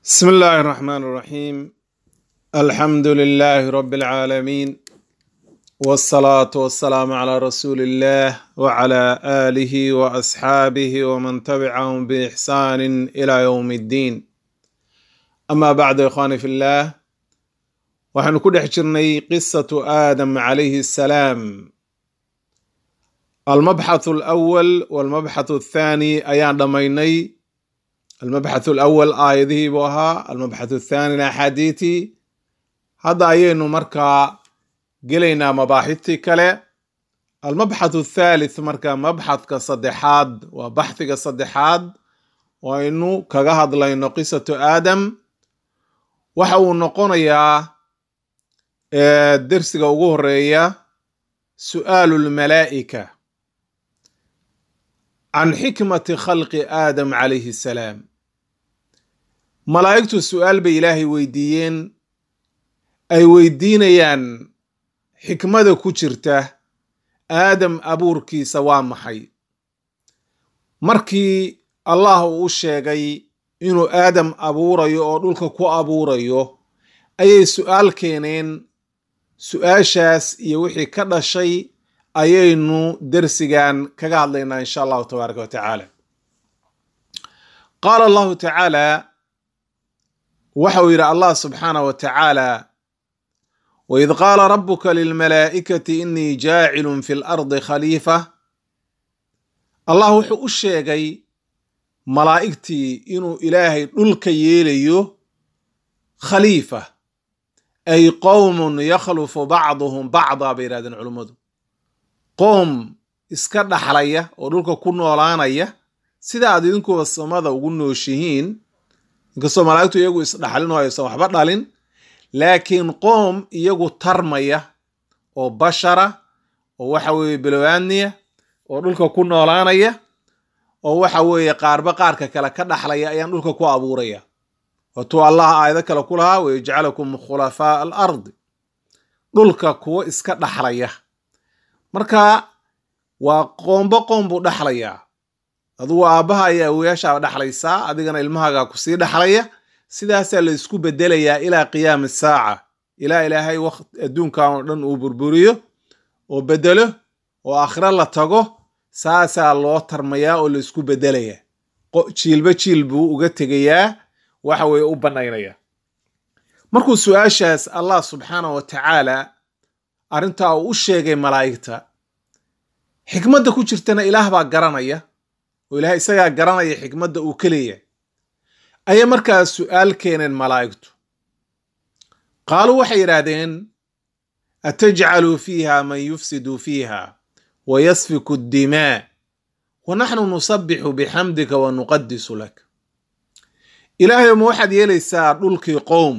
بسم الله الرحمن الرحيم الحمد لله رب العالمين والصلاة والسلام على رسول الله وعلى آله وأصحابه ومن تبعهم بإحسان إلى يوم الدين أما بعد يا إخواني في الله وحن كل حجرني قصة آدم عليه السلام المبحث الأول والمبحث الثاني أيان دميني المبحث الأول آياته بوها المبحث الثاني أحاديثي هذا أينو مركا قلينا مباحثي كلا المبحث الثالث مركا مبحث كصدحاد وبحث كصدحاد وإنو كغهد لينو قصة آدم وحاو نقونيا درسك وغوريا سؤال الملائكة عن حكمة خلق آدم عليه السلام malaa'igtu su-aal bay ilaahay weydiiyeen ay weydiinayaan xikmada ku jirta aadam abuurkiisa waa maxay markii allah uu u sheegay inuu aadam abuurayo oo dhulka ku abuurayo ayay su-aal keeneen su-aashaas iyo wixii ka dhashay ayaynu dersigan kaga hadlaynaa insha allahu tabaaraka wa tacaala qaala allahu tacaala waxa uu yidhi allah subxaanah wa tacaala waid qaala rabuka lilmalaa'ikati inii jaacilun fi lardi khaliifa allah wuxuu u sheegay malaa'igtii inuu ilaahay dhulka yeelayo khaliifa ay qowmun yakhlufu bacduhum bacdaa bay yidhahdeen culummadu qoom iska dhaxlaya oo dhulka ku noolaanaya sida aad idinkuba samada ugu nooshihiin inkastoo malaa'igtu iyagu isdhaxlin oo aysan waxba dhalin laakiin qoom iyagu tarmaya oo bashara oo waxa weeye bilowaaniya oo dhulka ku noolaanaya oo waxa weeye qaarba qaarka kale ka dhaxlaya ayaan dhulka ku abuuraya waatuu allah aayado kale ku lahaa wayajcalakum khulafaa al ardi dhulka kuwo iska dhaxlaya marka waa qoombo qoom buu dhaxlayaa adugu aabbaha iyo awoyaashaaba dhexlaysaa adigana ilmahaaga kusii dhexlaya sidaasaa la isku bedelayaa ilaa qiyaami saaca ilaa ilaahay waqt adduunkan oo dhan uu burburiyo oo bedelo oo aakhiro la tago saasaa loo tarmayaa oo la isku bedelaya jiilba jiil buu uga tegayaa waxa weeye u bannaynaya markuu su-aashaas allah subxaanah wa tacaala arrintaa uu u sheegay malaa'igta xikmadda ku jirtana ilaah baa garanaya oo ilahay isagaa garanaya xikmadda uu ka leeyahay ayay markaas su-aal keeneen malaa'igtu qaaluu waxay yidhaahdeen atajcalu fiiha man yufsidu fiiha wa yasfiku addimaa wa naxnu nusabixu bixamdika wa nuqadisu lak ilaahayo ma waxaad yeelaysaa dhulkii qowm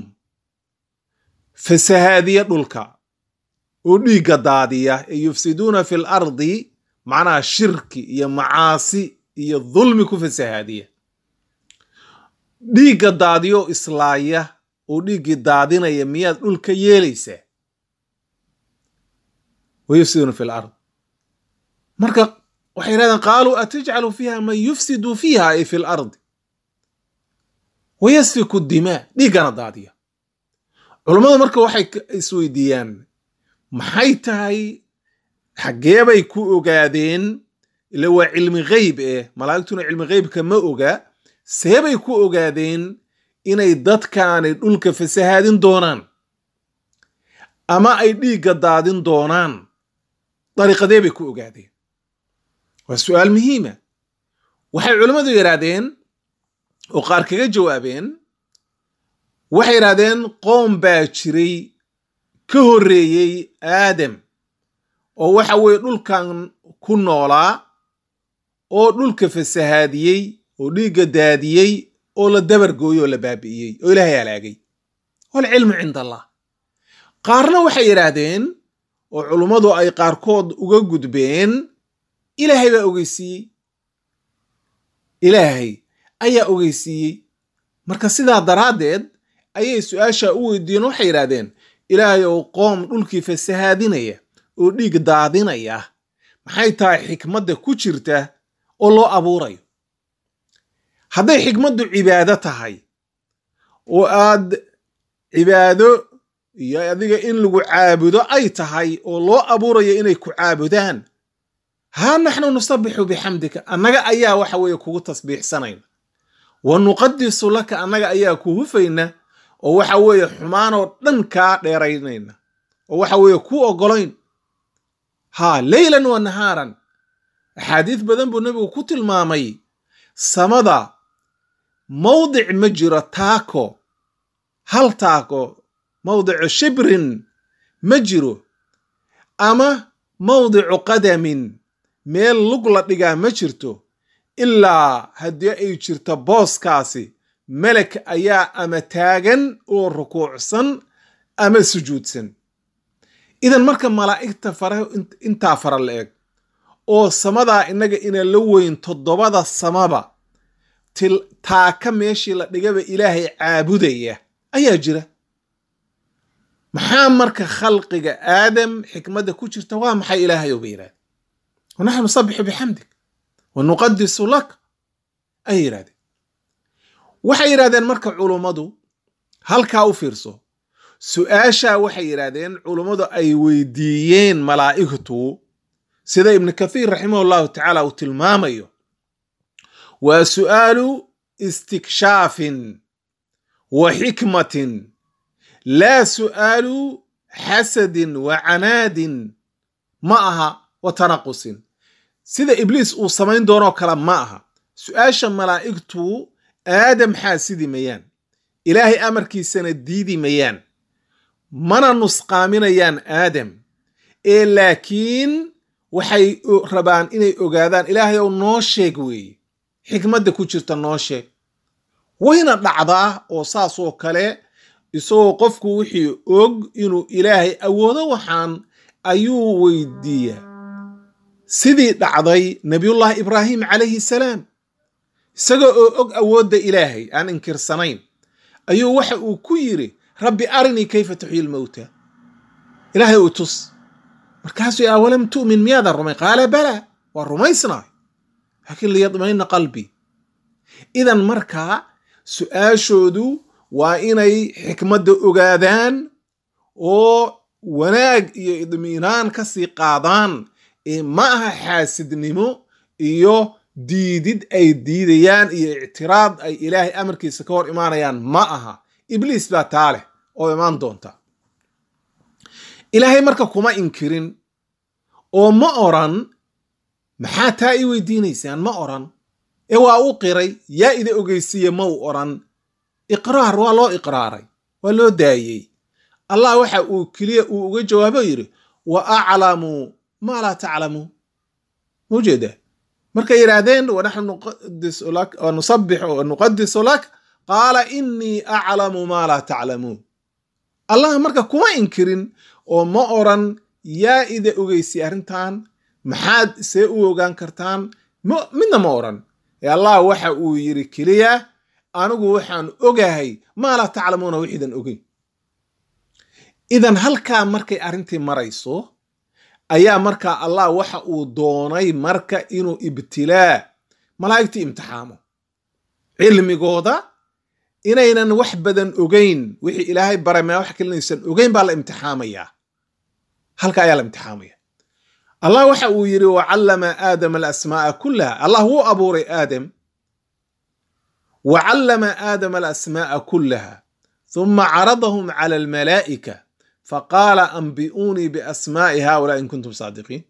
fasahaadiya dhulka oo dhiigga daadiya ee yufsiduuna fi l ardi macnaha shirki iyo macaasi iyo dulmi ku fasahaadiya dhiigga daadiyo islaaya oo dhiiggii daadinaya miyaad dhulka yeelaysaa wayufsiduna fi lard marka waxay yidhahdeen qaaluu atajcalu fiiha man yufsidu fiiha ay fi lardi wayasfiku dimaa dhiiggana daadiya culummadu marka waxay isweydiiyaan maxay tahay xaggee bay ku ogaadeen ila waa cilmi gheyb eh malaa'igtuna cilmi gheybka ma oga seebay ku ogaadeen inay dadkaani dhulka fasahaadin doonaan ama ay dhiigga daadin doonaan dariiqadee bay ku ogaadeen waa su-aal muhiima waxay culimmadu yidhaahdeen oo qaar kaga jawaabeen waxay yidhahdeen qoom baa jiray ka horreeyey aadam oo waxa weeye dhulkan ku noolaa oo dhulka fasahaadiyey oo dhiigga daadiyey oo la dabargooyey oo la baabi'iyey oo ilaahay halaagay walcilmu cinda allah qaarna waxay yidhaahdeen oo culummadu ay qaarkood uga gudbeen ilaahay baa ogeysiiyey ilaahay ayaa ogeysiiyey marka sidaa daraaddeed ayay su-aasha u weydiiyeen waxay yidhahdeen ilaahay ou qoom dhulkii fasahaadinaya oo dhiig daadinaya maxay tahay xikmadda ku jirta oo loo abuurayo hadday xikmaddu cibaado tahay oo aad cibaado iyo adiga in lagu caabudo ay tahay oo loo abuurayo inay ku caabudaan haa naxnu nusabixu bixamdika annaga ayaa waxa weeye kugu tasbiixsanayna wa nuqadisu laka annaga ayaa ku hufayna oo waxa weeye xumaanoo dhan kaa dheeraynayna oo waxa weeye ku ogolayn haa leylan wa nahaaran axaadiis badan buu nebigu ku tilmaamay samada mawdic ma jiro taako hal taako mawdicu shibrin ma jiro ama mawdicu qadamin meel lug la dhigaa ma jirto ilaa haddii ay jirto booskaasi melek ayaa ama taagan oo rukuucsan ama sujuudsan idan marka malaa'igta faraha intaa fara la eg oo samadaa innaga ina la weyn toddobada samaba til taaka meeshii la dhigaba ilaahay caabudaya ayaa jira maxaa marka khalqiga aadam xikmadda ku jirta waa maxay ilaahay oba yidhahde wanaxnu nusabixu bixamdik wa nuqadisu lak ayay yidhahdeen waxay yidhahdeen marka culummadu halkaa u fiirso su-aashaa waxay yidhahdeen culummadu ay weydiiyeen malaa'igtu sida ibnu kathiir raximah llahu tacaala uu tilmaamayo waa su'aalu istikshaafin wa xikmatin laa su'aalu xasadin wa canaadin ma aha wa tanaqusin sida ibliis uu samayn doonoo kale ma aha su-aasha malaa'igtu aadam xaasidi mayaan ilaahay amarkiisana diidi mayaan mana nusqaaminayaan aadam ee laakiin waxay rabaan inay ogaadaan ilaahay ow noo sheeg weeye xikmadda ku jirta noo sheeg wayna dhacdaa oo saas oo kale isagoo qofku wixii og inuu ilaahay awoodo waxaan ayuu weydiiyaa sidii dhacday nabiyullaahi ibraahim calayhi salaam isaga oo og awoodda ilaahay aan inkirsanayn ayuu waxa uu ku yidhi rabbi arinii kayfa tuxyi lmowta ilaahay uu tus markaasuu awalam tu'min miyaadan rumay qaala balaa waa rumaysnaay laakiin liyadmayna qalbii idan markaa su-aashoodu waa inay xikmadda ogaadaan oo wanaag iyo idmiinaan ka sii qaadaan ee ma aha xaasidnimo iyo diidid ay diidayaan iyo ictiraad ay ilaahay amarkiisa ka hor imaanayaan ma aha ibliis baa taa leh oo imaan doonta ilaahay marka kuma inkirin oo ma oran maxaa taa i weydiinaysaan ma oran ee waa u qiray yaa ida ogeysiiye ma u oran iqraar waa loo iqraaray waa loo daayey allah waxa uu keliya uu uga jawaabo yidhi wa aclamu maa laa taclamuun maujeeda markay yidhaahdeen wanaxnu nusabixu wa nuqadisu lak qaala inii aclamu maa laa taclamuun allah marka kuma inkirin oo ma oran yaa ida ogeysay arrintan maxaad see u ogaan kartaan midna ma oran ee allah waxa uu yidhi keliya anigu waxaan ogahay maa laa taclamuuna wixiidan ogeyn idan halkaa markay arrintii marayso ayaa markaa allah waxa uu doonay marka inuu ibtilaa malaa'igtii imtixaamo cilmigooda inaynan wax badan ogeyn wixii ilaahay baray maa wax kalinaysan ogeyn baa la imtixaamayaa halka ayaa la imtixaamaya allah waxa uu yidhi wacallama aadama alasmaa'a kullaha allah wuu abuuray aadam wacallama aadama alasmaa'a kullaha ثuma caradahum cala almalaa'ika faqaala anbi'uunii biasmaa'i haulaa in kuntum saadiqiin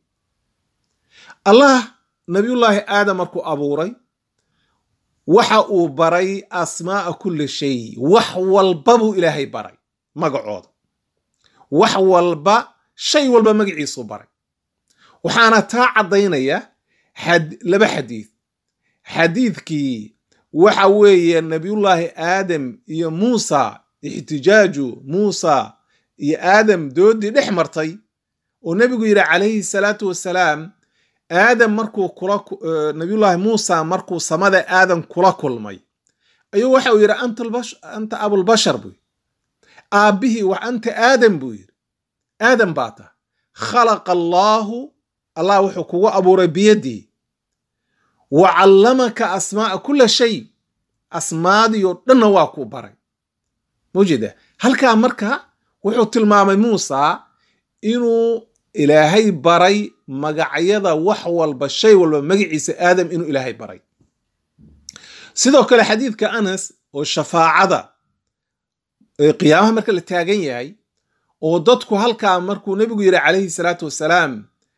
allah nabiyullaahi aadam markuu abuuray waxa uu baray asmaa'a kulli shay wax walba buu ilaahay baray magacooda wax walba shay walba magaciisuu baray waxaana taa caddaynaya laba xadiid xadiidkii waxa weeye nabiyullaahi aadam iyo muusa ixtijaaju muusa iyo aadam doodii dhex martay oo nebigu yidhi calayhi salaatu wasalaam aadam markuu kula nabiyullaahi muusa markuu samada aadam kula kulmay ayuu waxa uu yidhi anta abulbashar buu yidhi aabbihii wax anta aadam buu yidhi aadam baa tah khalaqa allaahu allah wuxuu kugu abuuray biyaddii wa callamaka asmaa'a kulla shay asmaadiioo dhanna waa kuu baray mawjeeda halkaa marka wuxuu tilmaamay muusa inuu ilaahay baray magacyada wax walba shay walba magaciisa aadam inuu ilaahay baray sidoo kale xadiidka anas oo shafaacada qiyaamaha marka la taagan yahay oo dadku halkaa markuu nebigu yidhi calayhi salaatu wasalaam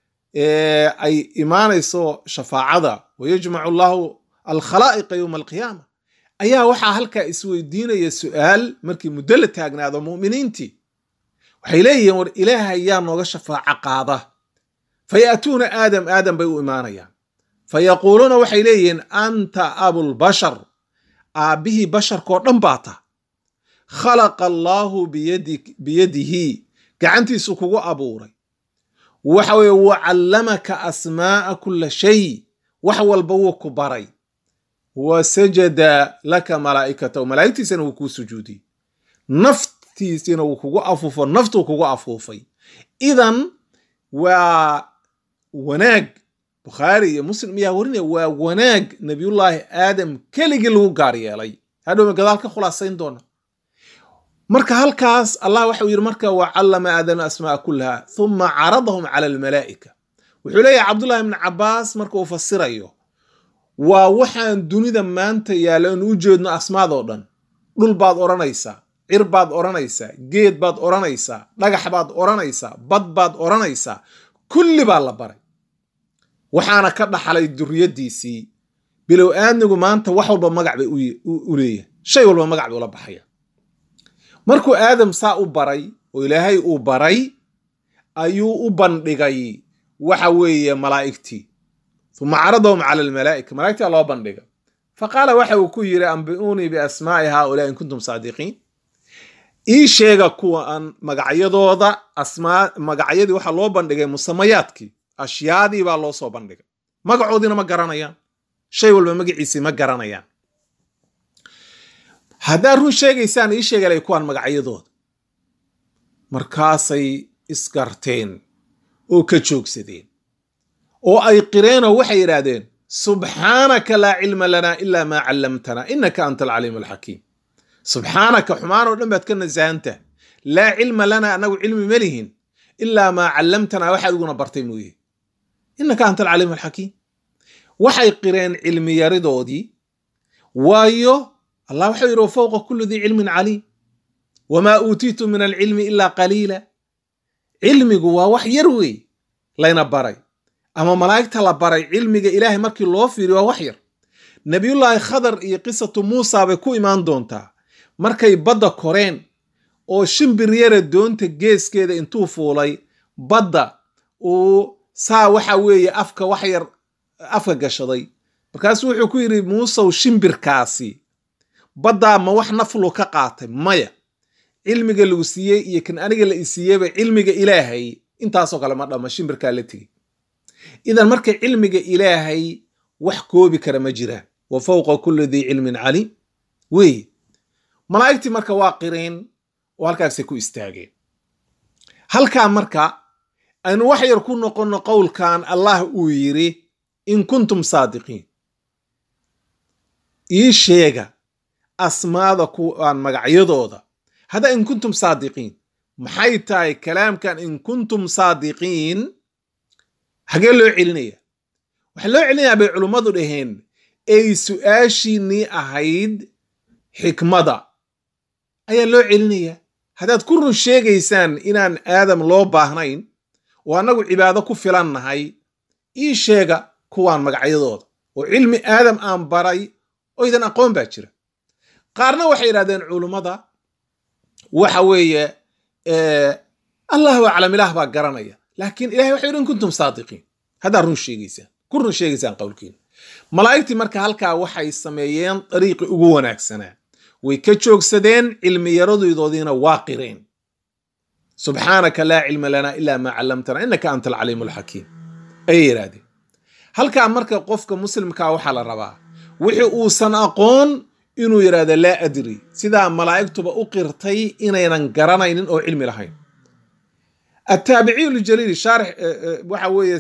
ay imaanayso shafaacada wayajmacu allahu alkhalaa'iqa yowma alqiyaama ayaa waxaa halkaa isweydiinaya su'aal markii muddo la taagnaado mu'miniintii waxay leeyihiin war ilaahay yaa nooga shafaaco qaada fayaatuuna aadam aadam bay u imaanayaan fayaquuluuna waxay leeyihiin anta abulbashar aabbihii basharkoo dhan baa ta khalaqa allaahu biyadihi gacantiisu kugu abuuray waxa weye wa callamaka asmaa'a kulla shay wax walba wuu ku baray wa sajada laka malaa'ikatahu malaa'igtiisana wuu kuu sujuudiyey naftiisina wuu kugu afuufo naftuu kugu afuufay idan waa wanaag bukhaari iyo muslim ayaa warinaya waa wanaag nabiyullaahi aadam keligii lagu gaar yeelay hadhowma gadaal ka khulaasayn doona marka halkaas allah waxau yidhi marka wa callama aadama asmaaa kullaha thuma caradahum cala almalaa'ika wuxuu leeyahay cabdullahi ibni cabaas marka uu fasirayo waa waxaan dunida maanta yaalla inu u jeedno asmaadoo dhan dhul baad odhanaysaa cir baad odhanaysaa geed baad odhanaysaa dhagax baad odhanaysaa bad baad odhanaysaa kulli baa la baray waxaana ka dhaxlay duriyaddiisii bilow aadnigu maanta wax walba magac bay u leeyahay shay walba magac bay ula baxaya markuu aadam saa u baray oo ilaahay uu baray ayuu u bandhigay waxa weeye malaa'igtii uma caradahum cala almalaa'ika malaa'igtaa loo bandhiga fa qaala waxa uu ku yidhi ambi'uunii biasmaa'i haaulaa in kuntum saadiqiin ii sheega kuwan magacyadooda asmaa magacyadii waxaa loo bandhigay musamayaadkii ashyaadii baa loo soo bandhigay magacoodiina ma garanayaan shay walba magaciisii ma garanayaan haddaad run sheegaysaan ii sheegalay kuwaan magacyadooda markaasay isgarteen oo ka joogsadeen oo ay qireenoo waxay yidhaahdeen subxaanaka laa cilma lanaa ilaa maa callamtanaa innaka anta alcaliimu alxakiim subxaanaka xumaan oo dhan baad ka nasahanta laa cilma lanaa annagu cilmi ma lihin ilaa maa callamtanaa waxaad iguna bartay mooye innaka anta alcaliimu alxakiim waxay qireen cilmi yaridoodii waayo allah waxau yidhi wafowqa kulli dii cilmin caliim wamaa uutiitu min alcilmi ilaa qaliila cilmigu waa wax yar wey layna baray ama malaa'igta la baray cilmiga ilaahay markii loo fiiriyo waa wax yar nebiyullaahi khadar iyo qisatu muusa bay ku imaan doontaa markay badda koreen oo shimbir yara doonta geeskeeda intuu fuulay badda uu saa waxa weeye afka wax yar afka gashaday markaasuu wuxuu ku yidhi muusow shimbirkaasi baddaa ma wax naflu ka qaatay maya cilmiga lagu siiyey iyo kan aniga la isiiyeyba cilmiga ilaahay intaasoo kale ma dhama shimbirkaa la tegey idan marka cilmiga ilaahay wax koobi kara ma jiraan wa fowqa kulli dii cilmin caliim weeye malaa'igtii marka waa qireen oo halkaasay ku istaageen halkaa marka aynu wax yar ku noqonno qowlkan allah uu yidhi in kuntum saadiqiin ii sheega asmaada kuwaan magacyadooda hadda in kuntum saadiqiin maxay tahay kalaamkan in kuntum saadiqiin xagee loo celinaya waxaa loo celinayaa bay culummadu dhaheen ay su'aashiinnii ahayd xikmada ayaa loo celinayaa haddaad ku run sheegaysaan inaan aadam loo baahnayn oo annagu cibaado ku filan nahay ii sheega kuwaan magacyadooda oo cilmi aadam aan baray oo idan aqoon baa jira qaarna waxay yidhahdeen culummada waxa weeye allahu aclam ilaah baa garanaya laakiin ilahay waxay yidhi in kuntum saadiqiin haddaad run sheegaysaan ku run sheegaysaan qowlkiina malaa'igtii marka halkaa waxay sameeyeen dariiqi ugu wanaagsanaa way ka joogsadeen cilmi yaradodoodiina waa qireen subxaanaka laa cilma lanaa ilaa maa callamtana innaka anta alcaliimu alxakiim ayay yidhahdeen halkaa marka qofka muslimkaa waxaa la rabaa wixii uusan aqoon inuu yidhahdo laa adri sidaa malaa'igtuba u qirtay inaynan garanaynin oo cilmi lahayn attaabiciyu ljaliil shaarix waxa weeye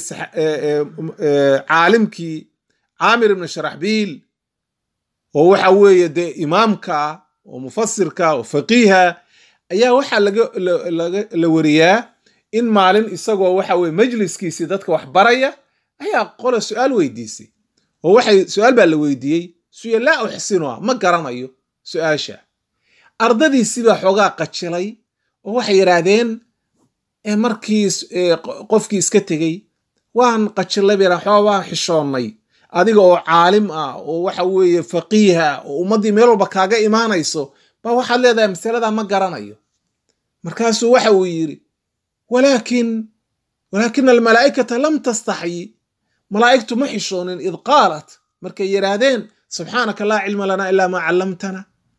caalimkii caamir ibni sharaxbiil oo waxa weeye dee imaamka oo mufasirka oo faqiiha ayaa waxaa la wariyaa in maalin isagoo waxa weye majliskiisii dadka wax baraya ayaa qola su-aal weydiisay oo waxay su-aal baa la weydiiyey suya laa uxsinuha ma garanayo su-aasha ardadiisiibaa xoogaa qajilay oo waxay yidhaahdeen markii qofkii iska tegey waan qajilay bay xoogaa waan xishoonnay adiga oo caalim ah oo waxa weeye faqiiha oo ummaddii meel walba kaaga imaanayso baa waxaad leedahay masaladaa ma garanayo markaasuu waxa uu yidhi walaakin walaakina almalaa'ikata lam tastaxyi malaa'igtu ma xishoonin id qaalat markay yidhaahdeen subxaanaka laa cilma lanaa ilaa maa callamtana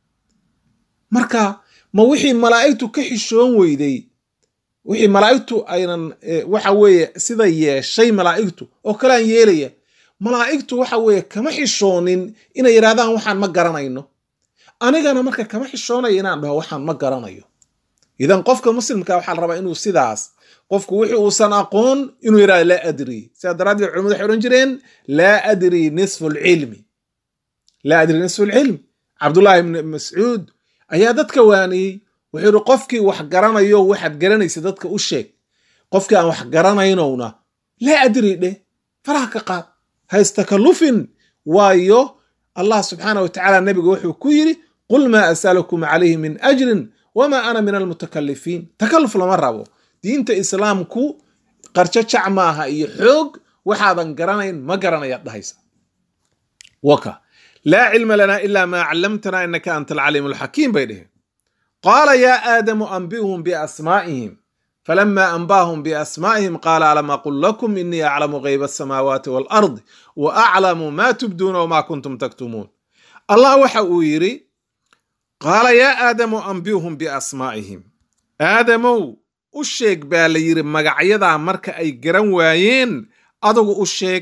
marka ma wixii malaa'igtu ka xishoon weyday wixii malaa'igtu aynan waxa weeye sida yeeshay malaa'igtu oo kalean yeelaya malaa'igtu waxa weeye kama xishoonin inay yidhahdaan waxaan ma garanayno anigana marka kama xishoonayo inaan dhaho waxaan ma garanayo idan qofka muslimka waxaa la rabaa inuu sidaas qofku wixii uusan aqoon inuu yidhahdo laa adri sidaa daraaddeed culimadu waxay odhan jireen laa adri nisfu lcilmi laa adri nisfu lcilm cabdullaahi ibni mascuud ayaa dadka waaniyey wuxuu yidhi qofkii wax garanayo waxaad garanaysa dadka u sheeg qofkii aan wax garanaynowna laa adri dheh faraha ka qaad ha istakallufin waayo allah subxaana wa tacaala nebiga wuxuu ku yidhi qul maa asalukum calayhi min ajrin wamaa ana min almutakalifiin takalluf lama rabo diinta islaamku qarjajac maaha iyo xoog waxaadan garanayn ma garanayaad dhahaysa waka laa cilma lanaa ilaa maa callamtanaa inaka anta alcaliimu alxakiim bay dheheen qaala yaa aadamu anbi'hum biasmaa'ihim falama anbaahum biasmaa'ihim qaala alam aqul lakum inii aclamu gayba asamaawaati waalardi wa aclamu maa tubduuna wamaa kuntum taktumuun allah waxa uu yidhi qaala yaa aadamu anbi'hum biasmaa'ihim aadamow u sheeg baa la yidhi magacyadaa marka ay garan waayeen adugu u sheeg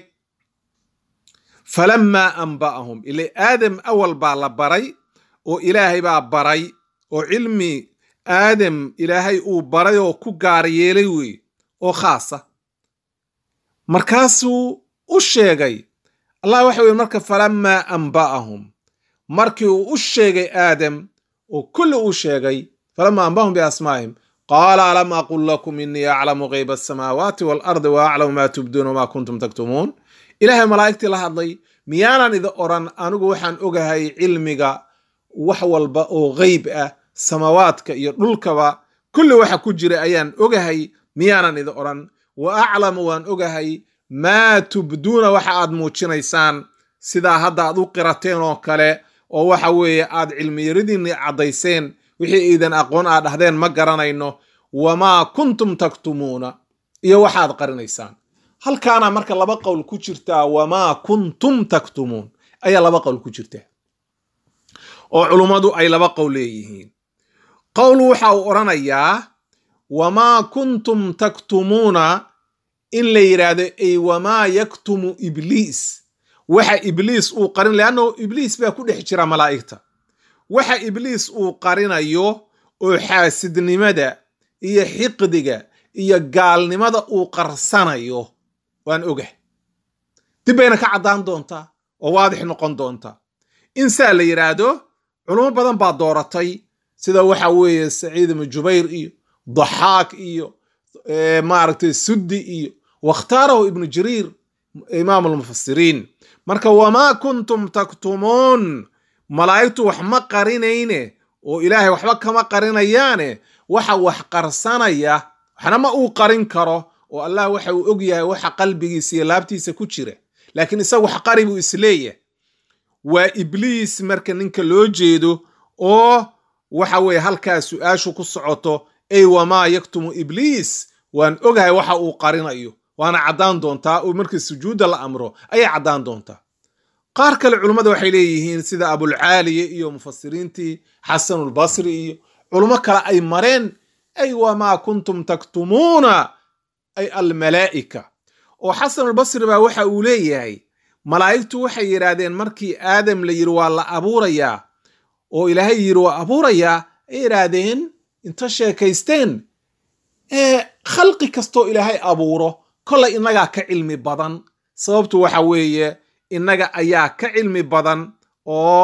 falamaa anba'ahum ila aadam awal baa la baray oo ilaahay baa baray oo cilmi aadam ilaahay uu baray oo ku gaar yeelay weeye oo khaasa markaasuu u sheegay allah waxa weye marka falamaa anba'ahum markii uu u sheegay aadam oo kulli uu sheegay falamaa anba'ahum biasmaa'ihim qaala alam aqul lakum inii aclamu gayba asamaawaati waalardi wa aclamu maa tubduuna wamaa kuntum taktumuun ilaahay malaa'igtii la hadlay miyaanan idi odhan anigu waxaan ogahay cilmiga wax walba oo geyb ah samaawaadka iyo dhulkaba kulli waxa ku jira ayaan ogahay miyaanan idi odhan wa aclamu waan ogahay maa tubduuna waxa aad muujinaysaan sidaa hadda aad u qirateen oo kale oo waxa weeye aad cilmiyaridiinni caddayseen wixii iidan aqoon aad dhahdeen ma garanayno wamaa kuntum taktumuuna iyo waxaad qarinaysaan halkaana marka laba qowl ku jirtaa wamaa kuntum taktumuun ayaa laba qowl ku jirta oo culummadu ay laba qowl leeyihiin qowl waxa uu odhanayaa wamaa kuntum taktumuuna in la yidhaahdo ay wamaa yaktumu ibliis waxa ibliis uu qarin leanno ibliis baa ku dhex jira malaa'igta waxa ibliis uu qarinayo oo xaasidnimada iyo xiqdiga iyo gaalnimada uu qarsanayo waan ogah dib bayna ka caddaan doontaa oo waadix noqon doontaa in saa la yidhaahdo culummo badan baa dooratay sida waxa weeye saciid ibnu jubayr iyo daxaak iyo maaragtay suddi iyo wakhtaarahu ibnu jariir imaam almufasiriin marka wamaa kuntum taktumuun malaa'igtu wax ma qarinayne oo ilaahay waxba kama qarinayaane waxa wax qarsanaya waxna ma uu qarin karo oo allah waxa uu og yahay waxa qalbigiisa iyo laabtiisa ku jira laakiin isagu wax qari buu isleeyahay waa ibliis marka ninka loo jeedo oo waxa weeye halkaa su-aashu ku socoto ay wamaa yaktumu ibliis waan ogahay waxa uu qarinayo waana caddaan doontaa oo markii sujuudda la amro ayay caddaan doontaa qaar kale culummada waxay leeyihiin sida abulcaaliya iyo mufasiriintii xasanulbasri iyo culummo kale ay mareen ay wamaa kuntum taktumuuna ay almalaa'ika oo xasanulbasri baa waxa uu leeyahay malaa'igtu waxay yidhaahdeen markii aadam la yidhi waa la abuurayaa oo ilaahay yidhi waa abuurayaa ay yidhaahdeen inta sheekaysteen ee khalqi kastoo ilaahay abuuro kollay innagaa ka cilmi badan sababtu waxa weeye innaga ayaa ka cilmi badan oo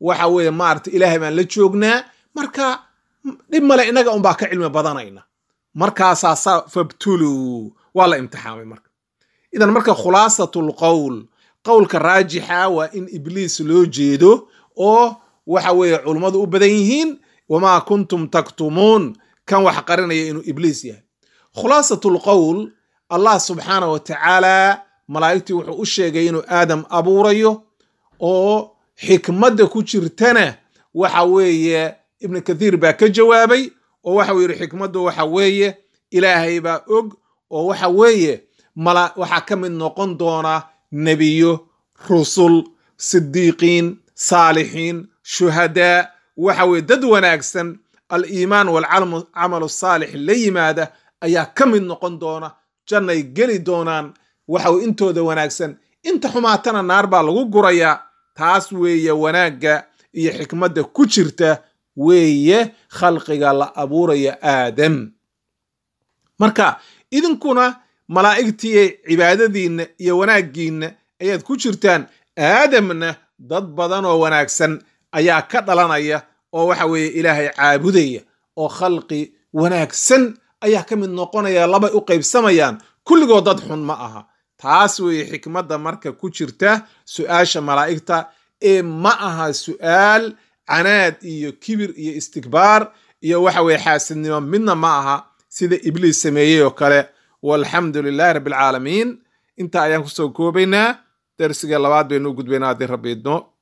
waxa weeye maarata ilaahay baan la joognaa marka dhib male innaga unbaa ka cilmi badanayna markaasaa saa fabtuluu waa la imtixaamay marka idan marka khulaasatul qowl qowlka raajixa waa in ibliis loo jeedo oo waxa weeye culummadu u badan yihiin wamaa kuntum taktumuun kan wax qarinaya inuu ibliis yahay khulaasatul qowl allah subxaana wa tacaala malaa'igtii wuxuu u sheegay inuu aadam abuurayo oo xikmadda ku jirtana waxa weeye ibnu kathiir baa ka jawaabay oo waxau yidhi xikmaddu waxa weeye ilaahay baa og oo waxa weeye mala waxaa ka mid noqon doona nebiyo rusul sidiiqiin saalixiin shuhadaa waxa weye dad wanaagsan aliimaan waalcamalu saalix la yimaada ayaa ka mid noqon doona jannay geli doonaan waxaw intooda wanaagsan inta xumaatana naar baa lagu gurayaa taas weeye wanaagga iyo xikmadda ku jirta weeye khalqiga la abuuraya aadam marka idinkuna malaa'igtiiy cibaadadiinna iyo wanaaggiinna ayaad ku jirtaan aadamna dad badan oo wanaagsan ayaa ka dhalanaya oo waxa weeye ilaahay caabudaya oo khalqi wanaagsan ayaa ka mid noqonaya labay u qaybsamayaan kulligood dad xun ma aha taas weeye xikmadda marka ku jirta su'aasha malaa'igta ee ma aha su'aal canaad iyo kibir iyo istikbaar iyo waxa weye xaasidnimo midna ma aha sida ibliis sameeyey oo kale walxamdu lilahi rabbi alcaalamiin inta ayaan kusoo koobaynaa darsiga labaad baynu u gudbaynaa haddii rabbi idno